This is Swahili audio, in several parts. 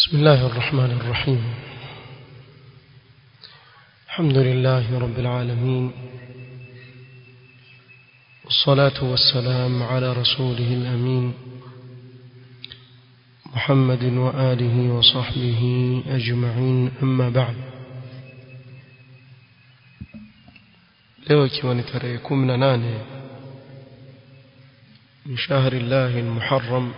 بسم الله الرحمن الرحيم الحمد لله رب العالمين والصلاة والسلام على رسوله الأمين محمد وآله وصحبه أجمعين أما بعد leo ikiwa ni tarehe kumi na nane min shahri llahi lmuharam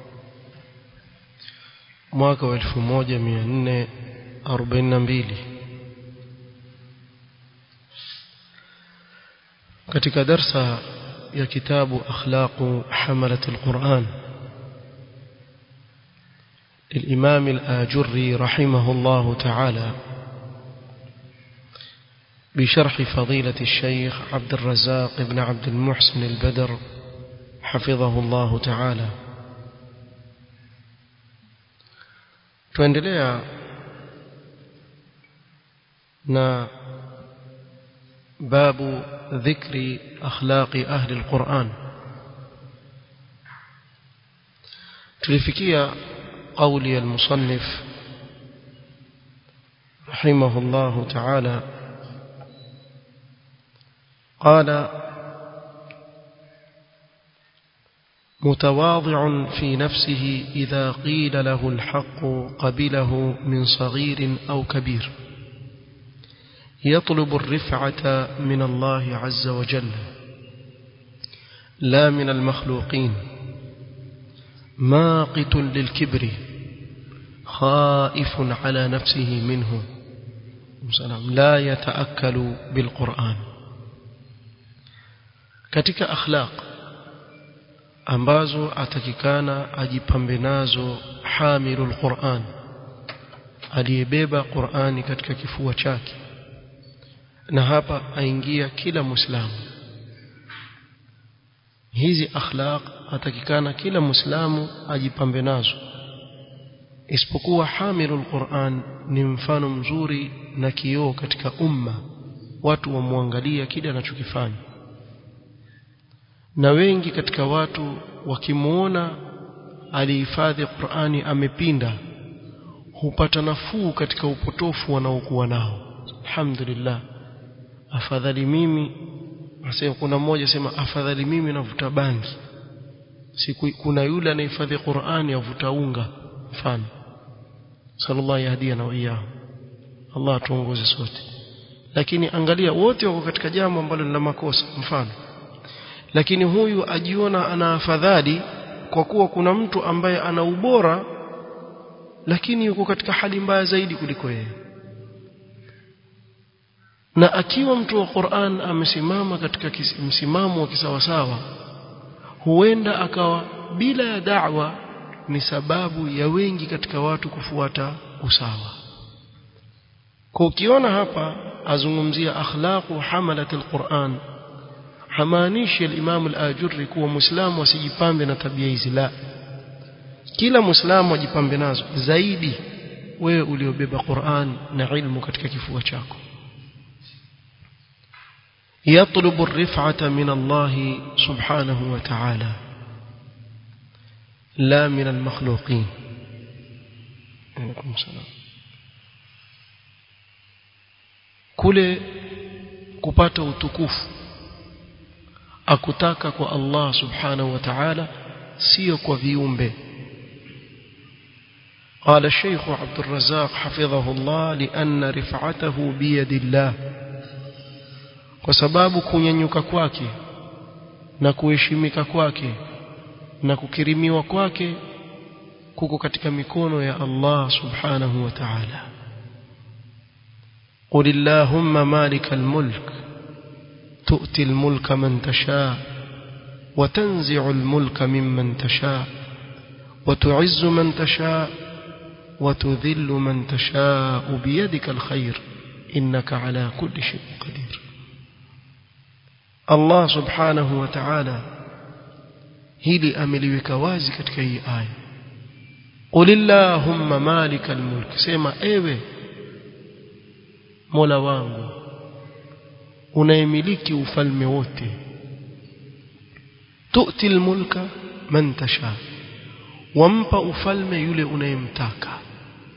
mwaka wa elfu moja mia nne arobaini na mbili katika darsa ya kitabu akhlaqu hamalat alquran للإمام الآجري رحمه الله تعالى بشرح فضيلة الشيخ عبد الرزاق بن عبد المحسن البدر حفظه الله تعالى tuendelea na babu dhikri akhlaqi ahli alquran tulifikia قولي المصنف رحمه الله تعالى قال متواضع في نفسه إذا قيل له الحق قبله من صغير أو كبير يطلب الرفعة من الله عز وجل لا من المخلوقين ماقت للكبر خائف على نفسه منه لا يتأكل بالقرآن katika akhlaq ambazo atakikana ajipambe nazo hamilul Qur'an aliyebeba Qur'ani katika kifua chake na hapa aingia kila muislamu hizi akhlaq atakikana kila muislamu ajipambe nazo isipokuwa hamilul Qur'an ni mfano mzuri na kioo katika umma watu wamwangalia kile anachokifanya na wengi katika watu wakimuona alihifadhi Qur'ani amepinda hupata nafuu katika upotofu wanaokuwa nao alhamdulillah afadhali mimi asema kuna mmoja sema afadhali mimi navuta bangi siku kuna yule anahifadhi Qur'ani avuta unga mfano sallallahu yahdiana wa iyyahu Allah atuongoze sote lakini angalia wote wako katika jambo ambalo ni la makosa mfano lakini huyu ajiona ana afadhali kwa kuwa kuna mtu ambaye ana ubora lakini yuko katika hali mbaya zaidi kuliko yeye na akiwa mtu wa Qur'an amesimama katika msimamo wa kisawasawa huenda akawa bila ya da'wa ni sababu ya wengi katika watu kufuata usawa kwa ukiona hapa azungumzia akhlaqu hamalat alquran hamaanishi al-Imam al-Ajurri kuwa Muislamu asijipambe na tabia hizi la kila Muislamu ajipambe nazo zaidi wewe uliobeba Qur'an na ilmu katika kifua chako يطلب الرفعة من الله سبحانه وتعالى لا من المخلوقين عليكم السلام kule kupata utukufu akutaka kwa Allah subhanahu wa ta'ala sio kwa viumbe قال الشيخ عبد الرزاق حفظه الله لأن رفعته بيد الله kwa sababu kunyanyuka kwake na kuheshimika kwake na kukirimiwa kwake kuko katika mikono ya Allah subhanahu wa ta'ala قل اللهم مالك الملك تؤتي الملك من تشاء وتنزع الملك ممن تشاء وتعز من تشاء وتذل من تشاء بيدك الخير إنك على كل شيء قدير الله سبحانه وتعالى hili ameliweka wazi katika hii aya qulillahumma malikal mulk sema ewe mola wangu unayemiliki ufalme wote tu'ti almulka man tasha wampa ufalme yule unayemtaka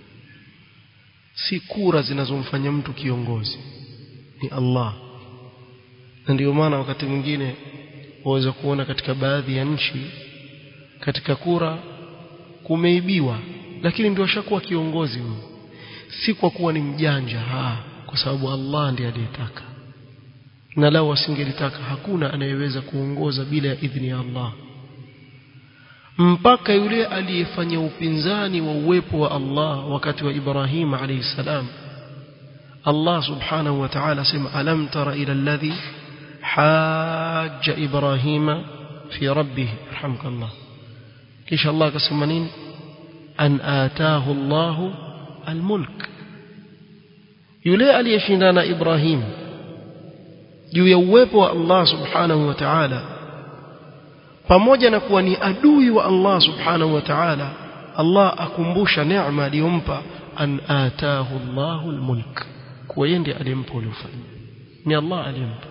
si kura zinazomfanya mtu kiongozi ni Allah na ndio maana wakati mwingine waweza kuona katika baadhi ya nchi katika kura kumeibiwa lakini ndio ashakuwa kiongozi huyo si kwa kuwa ni mjanja ha kwa sababu Allah ndiye aliyetaka na lao asingelitaka hakuna anayeweza kuongoza bila ya idhini ya Allah mpaka yule aliyefanya upinzani wa uwepo wa Allah wakati wa Ibrahim alayhi salam Allah subhanahu wa ta'ala sema alam tara ila alladhi hajja Ibrahima fi rabbih rahmukallah kisha Allah akasema nini an ataahu Allah almulk yule aliyeshindana Ibrahim juu ya uwepo wa Allah subhanahu wa ta'ala pamoja na kuwa ni adui wa Allah subhanahu wa ta'ala Allah akumbusha neema aliyompa an ataahu Allahu almulk kwa yeye ndiye alimpa ulifanya ni Allah alimpa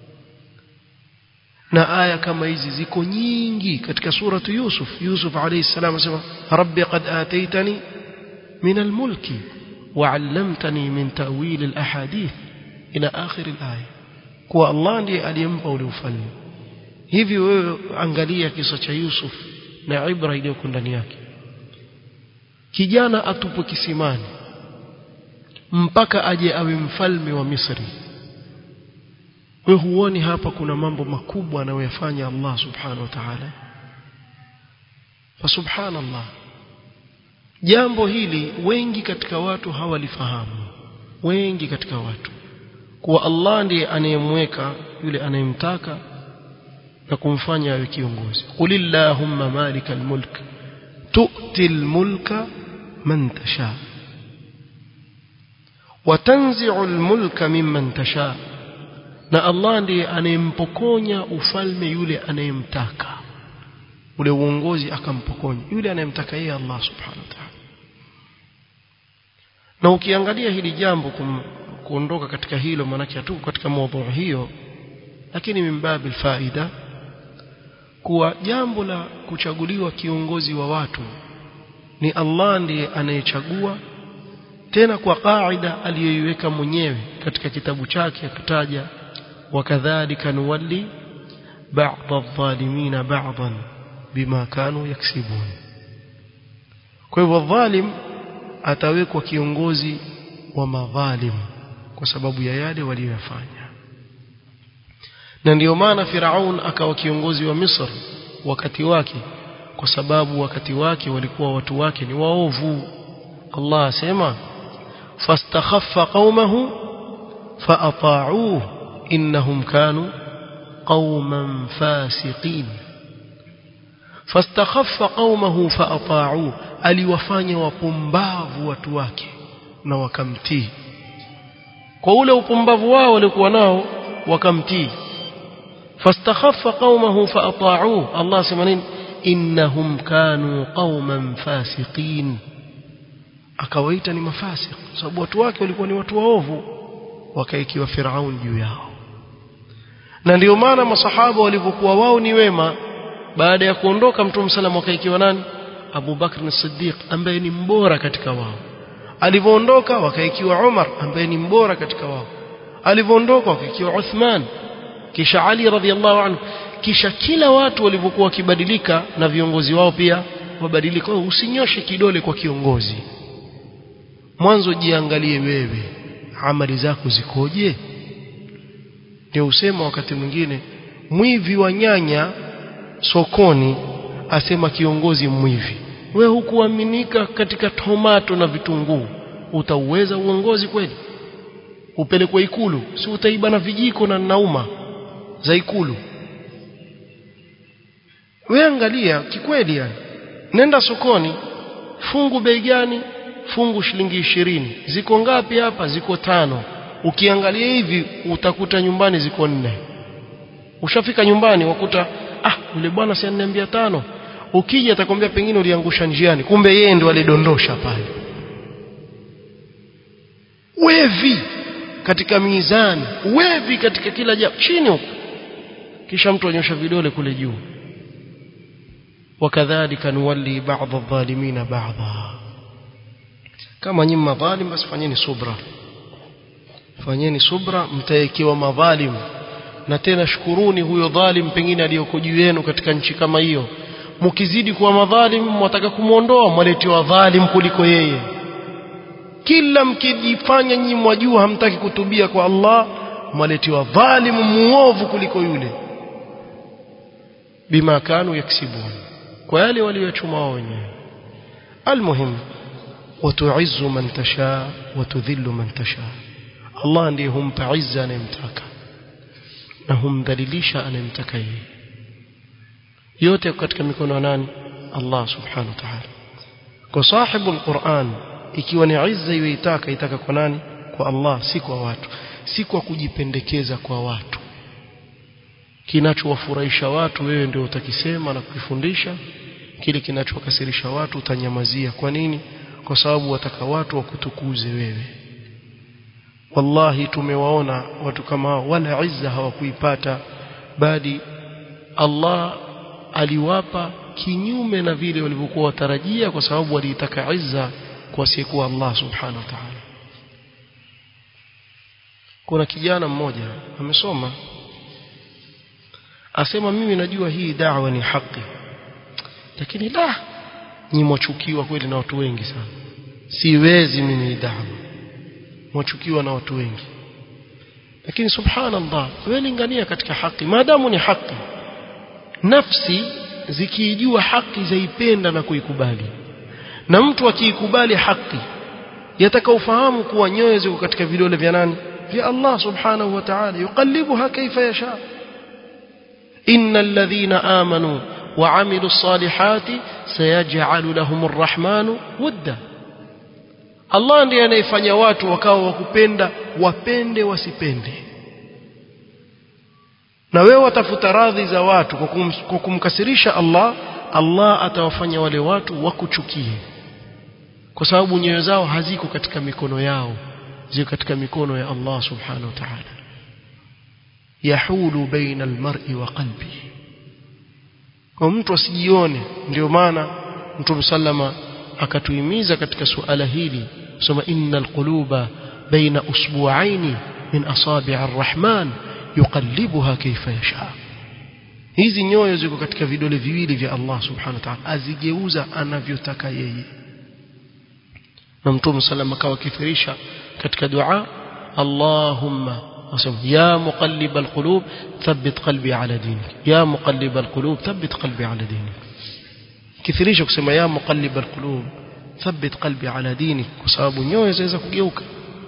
na aya kama hizi ziko nyingi katika suratu Yusuf Yusuf alayhi salam anasema rabbi qad ataitani min almulki وعلمتني من تأويل الأحاديث إلى آخر الآية kwa Allah ndiye aliyempa ule ufalme hivi wewe angalia kisa cha Yusuf na ibra iliyoko ndani yake kijana atupwe kisimani mpaka aje awe mfalme wa Misri wewe huoni hapa kuna mambo makubwa anayoyafanya Allah subhanahu wa ta'ala fa subhanallah jambo hili wengi katika watu hawalifahamu wengi katika watu kuwa Allah ndiye anayemweka yule anayemtaka na kumfanya awe kiongozi qulillahumma malikal mulk tu'til mulka man tasha wa tanzi'ul mulka mimman tasha na Allah ndiye anayempokonya ufalme yule anayemtaka ule uongozi akampokonya yule anayemtaka yeye Allah subhanahu wa ta'ala na ukiangalia hili jambo kum, kuondoka katika hilo maanake hatuko katika mada hiyo lakini mimbabil faida kuwa jambo la kuchaguliwa kiongozi wa watu ni Allah ndiye anayechagua tena kwa kaida aliyoiweka mwenyewe katika kitabu chake akataja wakadhalika nuwalli ba'd adh-dhalimin ba'dan bima kanu yaksibun kwa hivyo dhalim atawekwa kiongozi wa madhalimu kwa sababu ya yale waliyofanya na ndiyo maana Firaun akawa kiongozi wa Misri wakati wake kwa sababu wakati wake walikuwa watu wake ni waovu Allah asema fastakhaffa qaumahu faata'uhu innahum kanu qauman fasiqin fastakhaffa qaumahu faata'uhu aliwafanya wapumbavu watu wake na wakamtii kwa ule upumbavu wao walikuwa nao wakamtii fastakhaffa qaumahu faata'uhu Allah sema nini innahum kanu qauman fasiqin akawaita ni mafasik sababu watu wake walikuwa ni watu waovu wakaikiwa Firaun juu yao na ndio maana masahaba walivyokuwa wao ni wema baada ya kuondoka mtume sallam wakaikiwa nani Abu Bakr as-Siddiq ambaye ni mbora katika wao alivyoondoka wakaikiwa Umar ambaye ni mbora katika wao alivyoondoka wakaikiwa Uthman kisha Ali radhiallahu anhu kisha kila watu walivyokuwa wakibadilika na viongozi wao pia wabadilika usinyoshe kidole kwa kiongozi mwanzo jiangalie wewe amali zako zikoje ndio usema wakati mwingine mwivi wa nyanya sokoni asema kiongozi mwivi we hukuaminika katika tomato na vitunguu utauweza uongozi kweli upelekwe ikulu si utaiba na vijiko na nauma za ikulu we angalia kikweli yani nenda sokoni fungu bei gani fungu shilingi ishirini ziko ngapi hapa ziko tano ukiangalia hivi utakuta nyumbani ziko nne ushafika nyumbani wakuta ah yule bwana si ananiambia tano ukija atakwambia pengine uliangusha njiani kumbe yeye ndo alidondosha pale wevi katika mizani wevi katika kila jambo chini huko kisha mtu anyosha vidole kule juu wakadhalika nuwalli ba'd adh-dhalimina ba'dha kama nyinyi madhalim basi fanyeni subra fanyeni subra mtaekewa madhalim na tena shukuruni huyo dhalim pengine aliyoko juu yenu katika nchi kama hiyo mkizidi kuwa madhalim mwataka kumwondoa mwaletewa dhalim kuliko yeye kila mkijifanya nyinyi mwajua hamtaki kutubia kwa Allah mwaletewa dhalim muovu kuliko yule bima kanu yaksibun kwa yale waliochuma wao wenyewe almuhim وتعز من تشاء وتذل من تشاء الله ndiye humpa izza anayemtaka na humdhalilisha anayemtaka yeye yote katika mikono ya nani Allah subhanahu wa ta'ala kwa sahibu alquran ikiwa ni izza yoitaka itaka kwa nani kwa Allah si kwa watu si kwa kujipendekeza kwa watu kinachowafurahisha watu wewe ndio utakisema na kukifundisha kile kinachowakasirisha watu utanyamazia kwa nini kwa sababu wataka watu wakutukuze wewe wallahi tumewaona watu kama hao wala izza hawakuipata bali Allah aliwapa kinyume na vile walivyokuwa watarajia kwa sababu waliitaka izza kwa asiyekuwa Allah subhanahu wa ta'ala kuna kijana mmoja amesoma asema mimi najua hii da'wa ni haki lakini la ni mwachukiwa kweli na watu wengi sana siwezi mimi da'wa mwachukiwa na watu wengi lakini subhanallah wewe lingania katika haki maadamu ni haki nafsi zikiijua haki zaipenda na kuikubali na mtu akiikubali haki yataka ufahamu kuwa nyoyo ziko katika vidole vya nani vya Allah subhanahu wa ta'ala yuqallibuha kaifa yasha innal ladhina amanu وعملوا الصالحات سيجعل لهم الرحمن ودا Allah ndiye anayefanya watu wakawa wakupenda wapende wasipende na wewe watafuta radhi za watu kwa, kum, kwa kumkasirisha Allah Allah atawafanya wale watu wakuchukie kwa sababu nyoyo zao haziko katika mikono yao ziko katika mikono ya Allah subhanahu wa ta'ala yahulu baina almar'i wa qalbihi kwa mtu asijione ndio maana mtume sallama akatuhimiza katika suala hili kusema innal quluba baina usbu'aini min asabi' arrahman yuqallibuha kayfa yasha hizi nyoyo ziko katika vidole viwili vya Allah subhanahu wa ta'ala azigeuza anavyotaka yeye na mtume sallama akawa kithirisha katika dua Allahumma أصم يا مقلب القلوب ثبت قلبي على دينك يا مقلب القلوب ثبت قلبي على دينك كثيريش kusema يا مقلب القلوب ثبت قلبي على دينك kwa sababu nyoyo zaweza kugeuka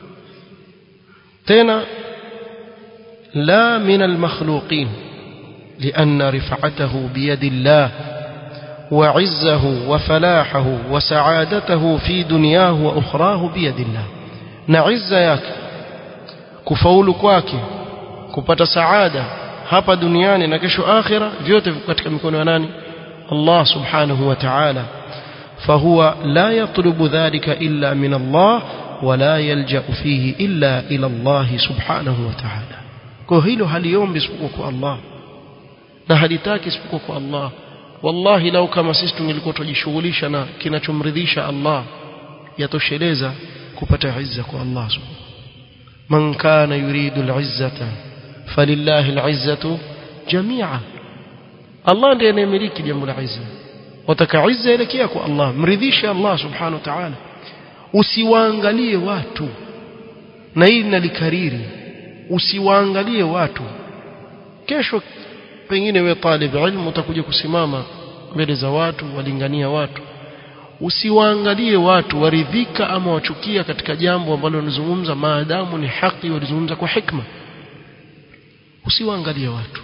tena لا من المخلوقين لأن رفعته بيد الله وعزه وفلاحه وسعادته في دنياه وأخراه بيد الله نعز yake kufaulu kwake kupata saada hapa duniani na kesho akhira vyote viko katika mikono ya nani Allah subhanahu wa ta'ala فهو لا يطلب ذلك إلا من الله ولا يلجأ فيه إلا إلى الله سبحانه وتعالى كهيلو هاليوم بسبقك الله na halitaki isipokuwa kwa Allah wallahi lau kama sisi tungelikuwa tujishughulisha na kinachomridhisha Allah yatosheleza kupata izza kwa Allah subhanahu من كان يريد العزة فلله العزة جميعا الله ndiye anayemiliki jambo la izza wataka izza elekea kwa Allah mridhishe Allah subhanahu wa ta'ala usiwaangalie watu na hili nalikariri usiwaangalie watu kesho pengine wewe talib ilmu utakuja kusimama mbele za watu walingania watu usiwaangalie watu waridhika ama wachukia katika jambo ambalo wanazungumza maadamu ni haki walizungumza kwa hikma usiwaangalie watu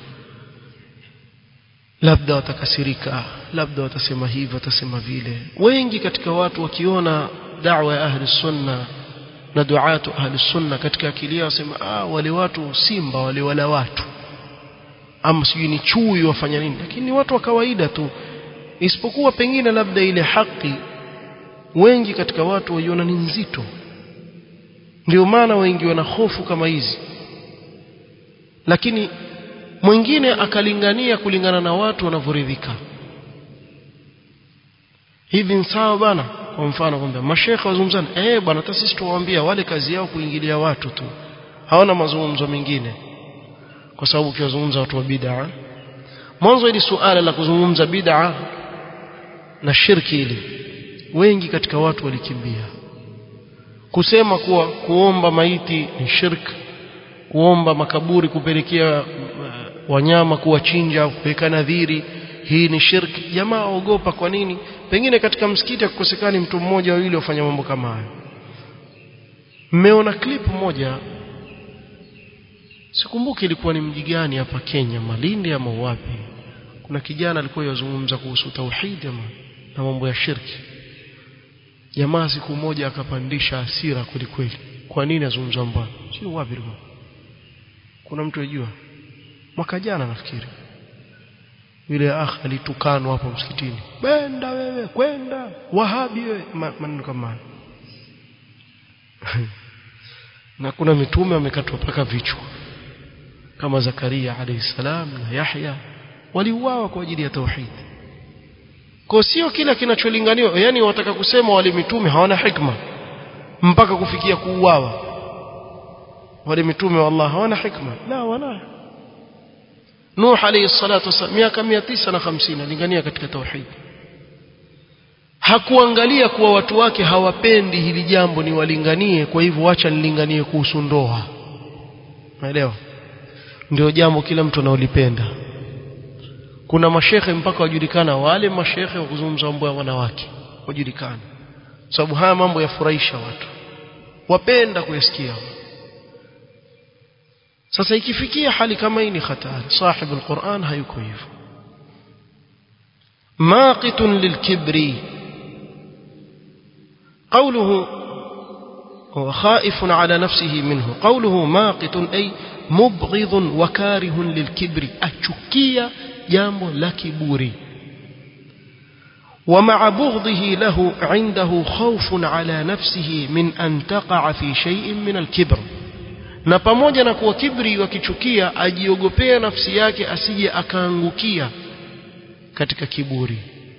labda watakasirika labda watasema hivi watasema vile wengi katika watu wakiona da'wa ya ahli sunna na duatu ahli sunna katika akili yao wasema ah wale watu simba wale wala watu ama sijui ni chui wafanya nini lakini ni watu wa kawaida tu isipokuwa pengine labda ile haki wengi katika watu waiona ni nzito ndio maana wengi wana hofu kama hizi lakini mwingine akalingania kulingana na watu wanavyoridhika hivi sawa bana kwa mfano kwamba mashekhe wazungumzana eh bwana hata sisi tuwaambia wale kazi yao kuingilia watu tu hawana mazungumzo mengine kwa sababu ukiwazungumza watu wa bid'a mwanzo ili suala la kuzungumza bid'a na shirki ili wengi katika watu walikimbia kusema kuwa kuomba maiti ni shirk kuomba makaburi kupelekea uh, wanyama kuwachinja kuweka nadhiri hii ni shirki jamaa ogopa kwa nini pengine katika msikiti akukosekani mtu mmoja wawili wafanya mambo kama hayo mmeona clip moja sikumbuki ilikuwa ni mji gani hapa Kenya Malindi ama wapi kuna kijana alikuwa yazungumza kuhusu tauhid ama na mambo ya shirki jamaa siku moja akapandisha hasira kwelikweli kwa nini azungumza mbaya sio wapi ilikuwa kuna mtu yajua mwaka jana nafikiri yule akh alitukanwa hapo msikitini benda wewe kwenda wahabi wewe maneno kama na kuna mitume wamekatwa paka vichwa kama Zakaria alayhi salam na Yahya waliuawa kwa ajili ya tauhid kwa sio kila kinacholinganiwa yani wataka kusema wale mitume hawana hikma mpaka kufikia kuuawa wale mitume wa Allah hawana hikma la wala Nuh alayhi salatu wasallam miaka 950 alingania katika tauhid hakuangalia kuwa watu wake hawapendi hili jambo ni walinganie kwa hivyo acha nilinganie kuhusu ndoa unaelewa ndio jambo kila mtu anaolipenda kuna mashehe mpaka wajulikana wale mashehe wa kuzungumza mambo ya wanawake wajulikana sababu haya mambo yafurahisha watu wapenda kuyasikia sasa ikifikia hali kama hii ni hatari sahibu alquran hayuko hivyo maqitun lilkibri قوله وخائف على نفسه منه قوله ماقت أي مبغض وكاره للكبر أشكية جامbo la kiburi ومع بغضه له عنده خوف على نفسه من أن تقع في شيء من الكبر na pamoja na kuwa kibri wakichukia ajiogopea nafsi yake asije akaangukia katika kiburi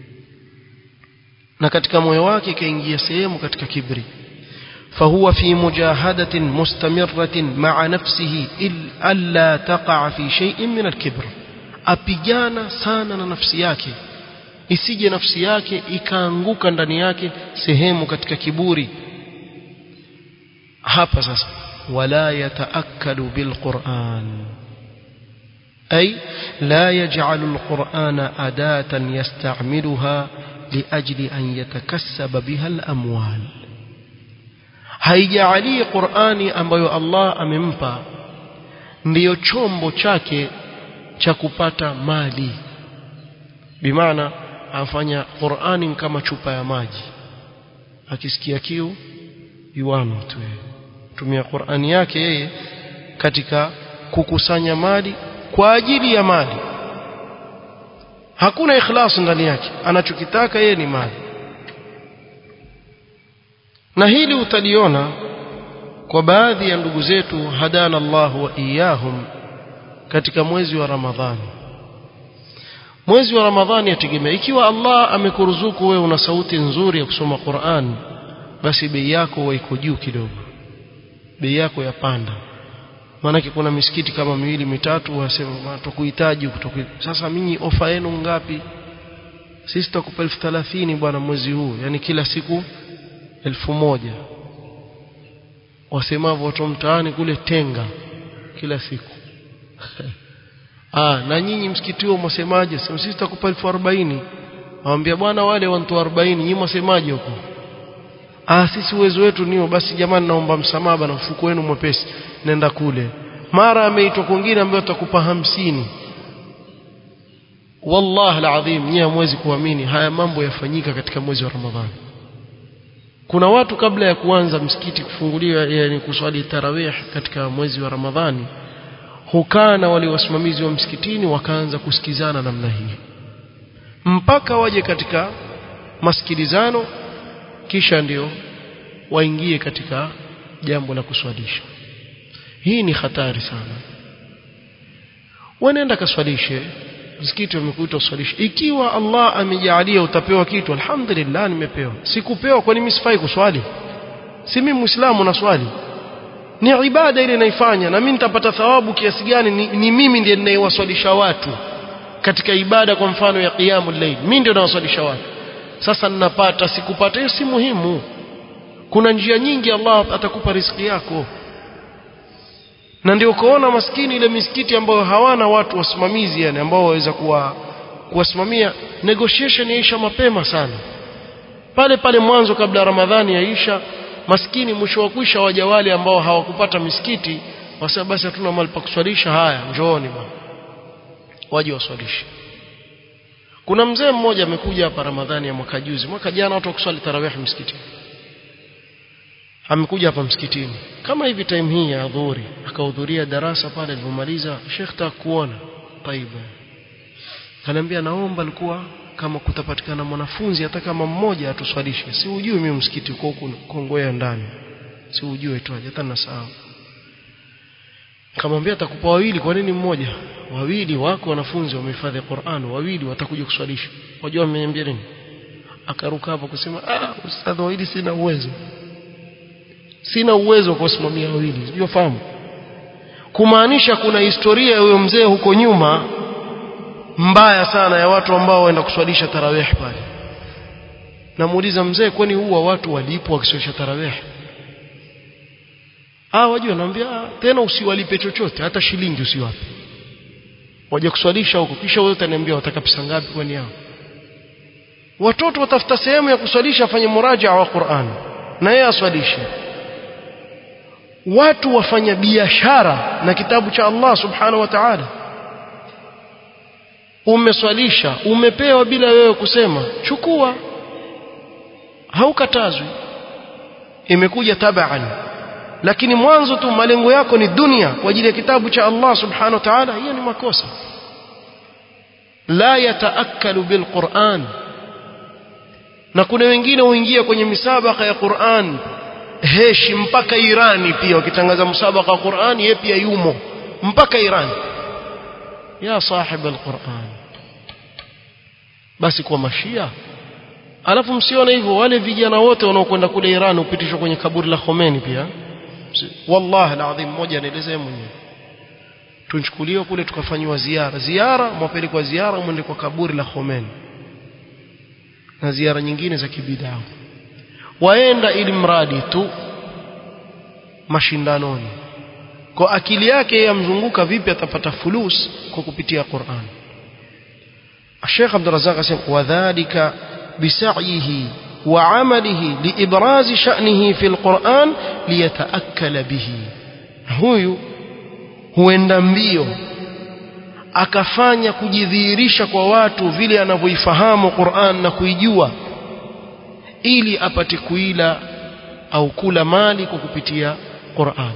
na katika moyo wake kaingia sehemu katika kibri فهو في مجاهدة مستمرة مع نفسه ألا تقع في شيء من الكبر apigana sana na nafsi yake isije nafsi yake ikaanguka ndani yake sehemu katika kiburi hapa sasa wala yataakkalu bilquran ay la yaj'alu alqur'ana adatan yasta'miluha liajli an yatakassaba biha alamwal haijaali qur'ani ambayo Allah amempa ndiyo chombo chake cha kupata mali bimaana afanya Qur'ani kama chupa ya maji akisikia kiu yuano tu tumia Qur'ani yake yeye katika kukusanya mali kwa ajili ya mali hakuna ikhlas ndani yake anachokitaka yeye ni mali na hili utaliona kwa baadhi ya ndugu zetu hadana Allah wa iyahum katika mwezi wa Ramadhani mwezi wa Ramadhani yategemea ikiwa Allah amekuruzuku wewe una sauti nzuri ya kusoma Qur'an basi bei yako iko juu kidogo bei yako yapanda maanake kuna misikiti kama miwili mitatu wasema tukuhitaji kutoku sasa mimi ofa yenu ngapi sisi tutakupa elfu thelathini bwana mwezi huu yani kila siku elfu moja wasemavyo watu mtaani kule tenga kila siku ah na nyinyi msikiti huo mwasemaje sisi tutakupa elfu arobaini awambia bwana wale wantu arobaini nyinyi mwasemaje huko ah sisi uwezo wetu nio basi jamani naomba msamaha na mfuko wenu mwepesi nenda kule mara ameitwa kwingine ambaye tutakupa hamsini wallahi alazim nyinyi hamwezi kuamini haya mambo yafanyika katika mwezi wa ramadhani kuna watu kabla ya kuanza msikiti kufunguliwa yani kuswali tarawih katika mwezi wa ramadhani hukaa na wale wasimamizi wa msikitini wakaanza kusikizana namna hii mpaka waje katika masikilizano kisha ndio waingie katika jambo la kuswalisha hii ni hatari sana wanaenda kaswalishe msikiti wamekuita uswalishe ikiwa Allah amejalia utapewa kitu alhamdulillah nimepewa sikupewa kwani mimi sifai kuswali si mimi muislamu na swali ni ibada ile naifanya na mimi nitapata thawabu kiasi gani ni, ni mimi ndiye ninayewaswalisha watu katika ibada kwa mfano ya qiyamul layl mimi ndio nawaswalisha watu sasa ninapata sikupata hiyo si muhimu kuna njia nyingi Allah atakupa riziki yako na ndio ukaona maskini ile misikiti ambayo hawana watu wasimamizi yani ambao waweza kuwa kuwasimamia negotiation yaisha mapema sana pale pale mwanzo kabla Ramadhani yaisha maskini mwisho wa kuisha waja wale ambao hawakupata misikiti wasema basi hatuna mahali pa kuswalisha haya njooni bwana waje waswalishe kuna mzee mmoja amekuja hapa Ramadhani ya mwaka juzi mwaka jana watu wakuswali tarawih msikitini amekuja hapa msikitini kama hivi time hii ya adhuhuri akahudhuria darasa pale alipomaliza Sheikh takuona taiba ananiambia naomba alikuwa kama kutapatikana mwanafunzi hata kama mmoja atuswalishe si ujui mimi msikiti uko huko Kongoya ndani si ujue tu hata nasahau kamwambia atakupa wawili kwa nini mmoja wawili wako wanafunzi wamehifadhi Qur'an wawili watakuja kuswalisha wajua ameniambia nini akaruka hapo kusema ah ustadhi wawili sina uwezo sina uwezo wa kusimamia wawili sio fahamu kumaanisha kuna historia ya huyo mzee huko nyuma mbaya sana ya watu ambao waenda kuswalisha tarawih pale namuuliza mzee kwani huwa watu walipo wakiswalisha tarawih ah wajua naambia tena usiwalipe chochote hata shilingi usiwape waje kuswalisha huko kisha wewe utaniambia wataka pesa ngapi kwani yao watoto watafuta sehemu ya kuswalisha afanye muraja wa Qur'an na yeye aswalishe watu wafanya biashara na kitabu cha Allah subhanahu wa ta'ala umeswalisha umepewa bila wewe kusema chukua haukatazwi imekuja tabaan lakini mwanzo tu malengo yako ni dunia kwa ajili ya kitabu cha Allah subhanahu wa ta'ala hiyo ni makosa la yataakkalu bilquran na kuna wengine huingia kwenye misabaka ya Qur'an heshi mpaka Irani pia wakitangaza msabaka wa Qur'an yeye pia yumo mpaka Irani ya sahib alquran basi kwa mashia alafu msione hivyo wale vijana wote wanaokwenda kule Iran upitishwa kwenye kaburi la Khomeini pia wallahi alazim mmoja anaelezea mwenyewe tunchukuliwa kule tukafanywa ziara ziara mwapelekwa ziara mwende kwa kaburi la Khomeini na ziara nyingine za kibidaa waenda ili mradi tu mashindanoni kwa akili yake yamzunguka vipi atapata fulus kwa kupitia Qur'an Sheikh Abdul Razzaq asema wadhālika bisa'yihi wa 'amalihi liibraz sha'nihi fil Qur'an liyata'akkala bihi huyu huenda mbio akafanya kujidhihirisha kwa watu vile anavyoifahamu Qur'an na kuijua ili apate kuila au kula mali kwa kupitia Qur'an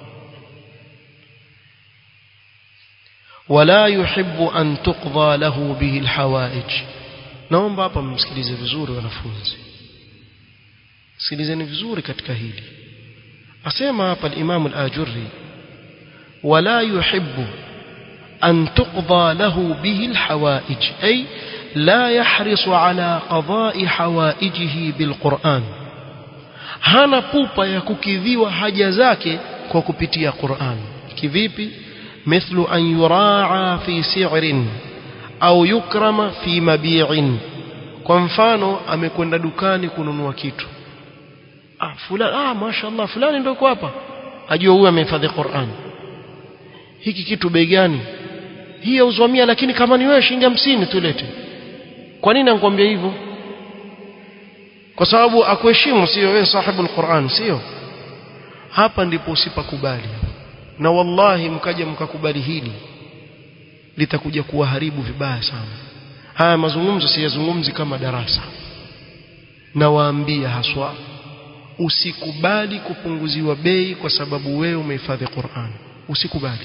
ولا يحب أن تقضى له به الحوائج naomba hapa msikilize vizuri wanafunzi sikilizeni vizuri katika hili asema hapa al-Imam al-Ajurri wala yuhibbu an tuqda lahu bihi al-hawaij ay la yahrisu ala qada'i hawaijihi bil-Qur'an hana pupa ya kukidhiwa haja zake kwa kupitia Qur'an kivipi مثل أن يراعى في سعر أو يكرم في مبيع kwa mfano amekwenda dukani kununua kitu ah fulani ah mashaallah fulani ndio hapa ajua huyu amehifadhi Qur'an hiki kitu bei gani hii yauzwa 100 lakini kama ni wewe shilingi 50 tulete kwa nini anakuambia hivyo kwa sababu akuheshimu sio wewe sahibu al-Qur'an sio hapa ndipo usipakubali na wallahi mkaja mkakubali hili litakuja kuwaharibu vibaya sana haya mazungumzo siyazungumzi kama darasa na waambia haswa usikubali kupunguziwa bei kwa sababu wewe umehifadhi Qur'an usikubali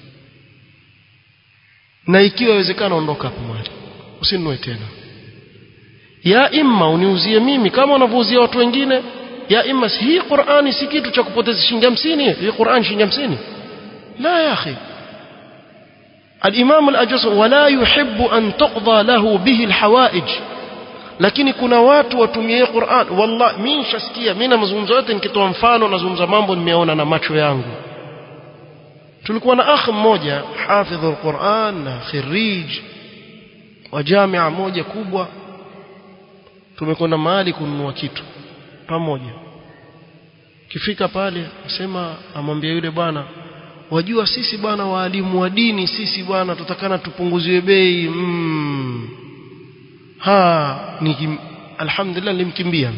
na ikiwa inawezekana ondoka hapo mahali usinunue tena ya imma uniuzie mimi kama unavyouzia watu wengine ya imma hii Qur'ani si kitu cha kupoteza shilingi 50 hii Qur'an shilingi 50 la ya akhi الإمام الأجس ولا يحب أن تقضى له به الحوائج lakini kuna watu watumie Qur'an wallahi mimi nishasikia mimi na mazungumzo yote nikitoa mfano nazungumza mambo nimeona na macho yangu tulikuwa na akh mmoja hafidhul Qur'an na khirij wa jamia moja kubwa tumekwenda mahali kununua kitu pamoja kifika pale asema amwambia yule bwana wajua sisi bwana waalimu wa dini sisi bwana tutakana tupunguziwe bei mm. ha ni alhamdulillah nilimkimbia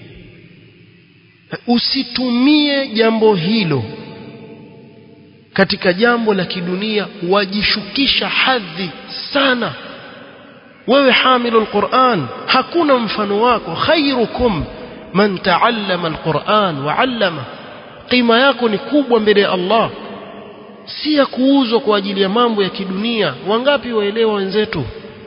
usitumie jambo hilo katika jambo la kidunia wajishukisha hadhi sana wewe hamilu alquran hakuna mfano wako khairukum man taallama alquran wa allama qima yako ni kubwa mbele ya Allah si ya kuuzwa kwa ajili ya mambo ya kidunia wangapi waelewa wenzetu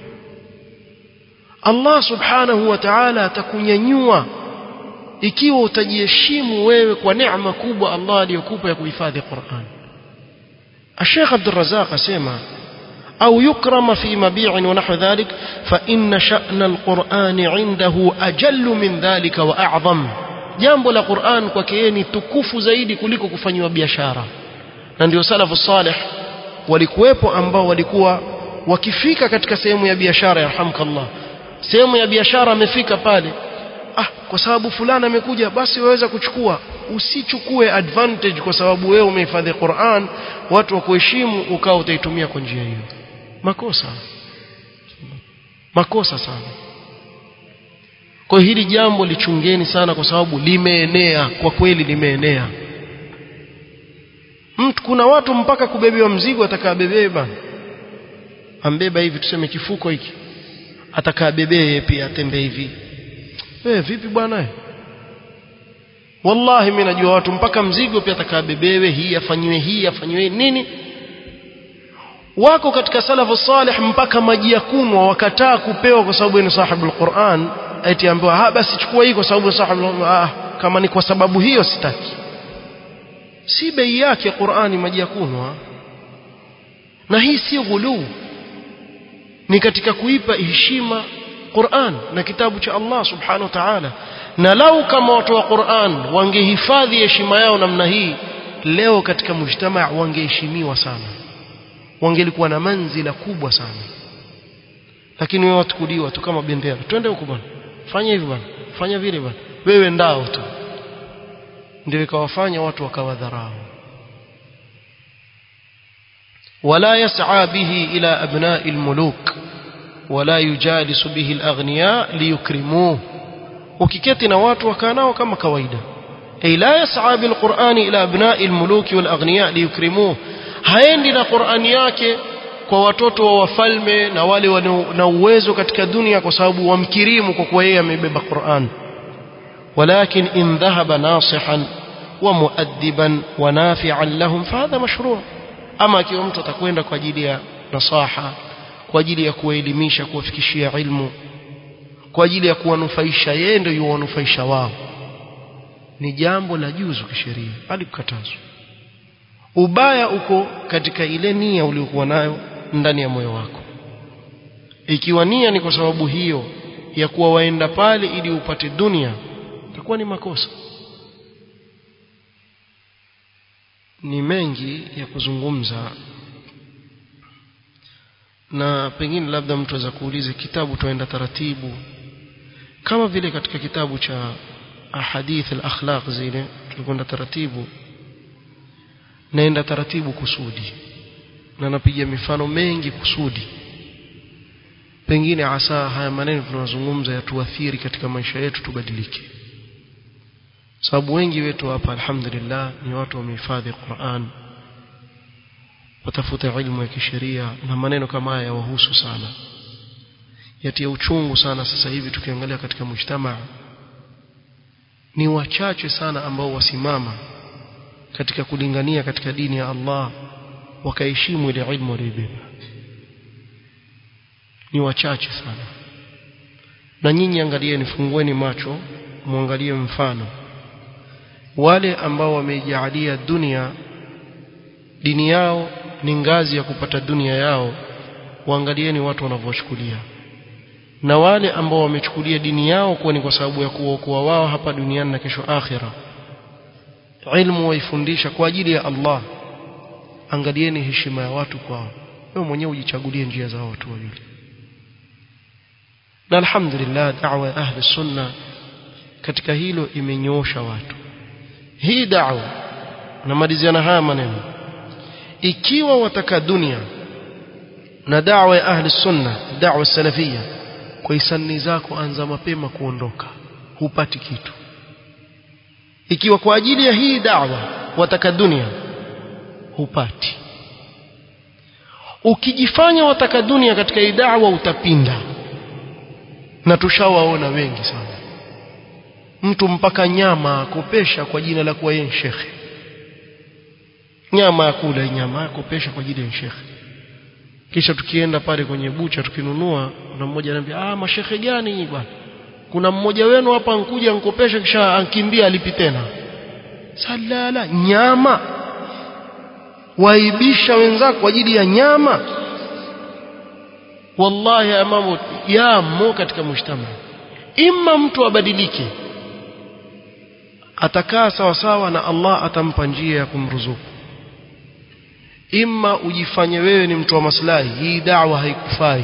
Allah subhanahu wa ta'ala atakunyanyua ikiwa utajiheshimu wewe kwa neema kubwa Allah aliyokupa ya kuhifadhi Qur'an الشيخ عبد الرزاق اسمع أو يكرم في مبيع ونحو ذلك فإن شأن القرآن عنده أجل من ذلك وأعظم jambo la Qur'an kwake yeye ni tukufu zaidi kuliko kufanywa biashara na ndio salafu salih walikuwepo ambao walikuwa wakifika katika sehemu ya biashara yarhamkallah sehemu ya biashara amefika pale ah kwa sababu fulani amekuja basi waweza kuchukua usichukue advantage kwa sababu wewe umehifadhi Qur'an watu wa kuheshimu ukao utaitumia kwa njia hiyo makosa makosa sana kwa hili jambo lichungeni sana kwa sababu limeenea kwa kweli limeenea mtu kuna watu mpaka kubebewa mzigo atakabebee bana ambeba hivi tuseme kifuko hiki atakabebee pia atembee hivi eh vipi bwana wallahi mimi najua watu mpaka mzigo pia atakabebewe hii afanywe hii afanywe nini wako katika salafu salih mpaka maji ya kunwa wakataa kupewa kwa sababu ni sahibul Qur'an eti ambiwa ah basi chukua hii kwa sababu sahibul ah kama ni kwa sababu hiyo sitaki si bei yake Qur'ani maji ya kunwa na hii si ghuluu ni katika kuipa heshima Qur'an na kitabu cha Allah subhanahu wa ta'ala na lau kama watu wa Qur'an wangehifadhi heshima yao namna hii leo katika mujtama wangeheshimiwa sana wangelikuwa na manzila kubwa sana lakini wewe watukuliwa tu kama bendera twende huko bwana fanya hivi bwana fanya vile bwana wewe ndao tu ndio ikawafanya watu wakawadharau ولا يسعى به إلى أبناء الملوك ولا يجالس به الأغنياء ليكرموه وكيكتنا watu wakanao kama kawaida أي لا يسعى بالقرآن إلى أبناء الملوك والأغنياء ليكرموه haendi na Qur'ani yake kwa watoto wa wafalme na wale na uwezo katika dunia kwa sababu wamkirimu kwa kuwa yeye amebeba Qur'an ولكن إن ذهب ناصحا ومؤدبا ونافعا لهم فهذا مشروع ama akiwa mtu atakwenda kwa ajili ya nasaha kwa ajili ya kuwaelimisha kuwafikishia ilmu kwa ajili ya kuwanufaisha yeye ndio yuwanufaisha wao ni jambo la juzu kisheria hadi kukatazwa ubaya uko katika ile nia uliyokuwa nayo ndani ya moyo wako ikiwa nia ni kwa sababu hiyo ya kuwa waenda pale ili upate dunia itakuwa ni makosa ni mengi ya kuzungumza na pengine labda mtu aweza kuuliza kitabu tuenda taratibu kama vile katika kitabu cha ahadith al-akhlaq zile tulikwenda taratibu naenda taratibu kusudi na napiga mifano mengi kusudi pengine asa haya maneno tunazungumza yatuathiri katika maisha yetu tubadilike sababu wengi wetu hapa alhamdulillah ni watu wamehifadhi Qur'an watafuta ilmu ya kisheria na maneno kama haya yawahusu sana yatia uchungu sana sasa hivi tukiangalia katika mujtamaa ni wachache sana ambao wasimama katika kulingania katika dini ya Allah wakaheshimu ile ilmu waliyobeba ni wachache sana na nyinyi angalieni fungueni macho muangalie mfano wale ambao wameijalia dunia dini yao ni ngazi ya kupata dunia yao waangalieni watu wanavyochukulia na wale ambao wamechukulia dini yao kuwa ni kwa sababu ya kuokoa wao hapa duniani na kesho akhira ilmu waifundisha kwa ajili ya Allah angalieni heshima ya watu kwao wewe mwenyewe ujichagulie njia za watu wawili na alhamdulillah da'wa ya ahli sunna katika hilo imenyoosha watu hii da'wa namaliziana haya maneno ikiwa wataka dunia na da'wa ya ahli sunna da'wa salafia kwa hisani zako anza mapema kuondoka hupati kitu ikiwa kwa ajili ya hii da'wa wataka dunia hupati ukijifanya wataka dunia katika hii da'wa utapinda na tushawaona wengi sana mtu mpaka nyama akopesha kwa jina la kuwa yeye shekhe nyama akula nyama akopesha kwa ajili ya shekhe kisha tukienda pale kwenye bucha tukinunua na mmoja anambia ah mashekhe gani bwana kuna mmoja wenu hapa ankuja ankopesha kisha ankimbia alipi tena salala nyama waibisha wenzako kwa ajili ya nyama wallahi ya mambo yamo katika mshtama imma mtu abadilike atakaa sawa sawa na Allah atampa njia ya kumruzuku imma ujifanye wewe ni mtu wa maslahi hii da'wa haikufai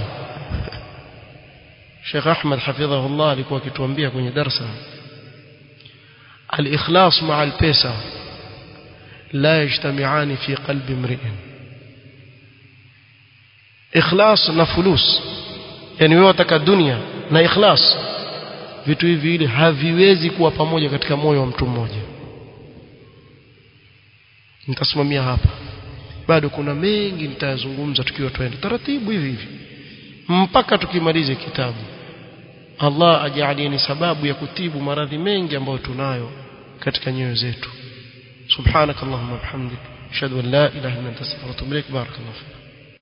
Sheikh Ahmad hafidhahullah alikuwa akituambia kwenye darsa al-ikhlas ma'a al-pesa la yajtami'ani fi qalbi imri'in ikhlas na fulus yani wewe wataka dunia na ikhlas vitu hivi vile haviwezi kuwa pamoja katika moyo wa mtu mmoja nitasimamia hapa bado kuna mengi nitayazungumza tukiwa twende taratibu hivi hivi mpaka tukimalize kitabu Allah ajalie ni sababu ya kutibu maradhi mengi ambayo tunayo katika nyoyo zetu subhanakallahumma bihamdik ashhadu an la ilaha illa anta astaghfiruka wa atubu ilaik barakallahu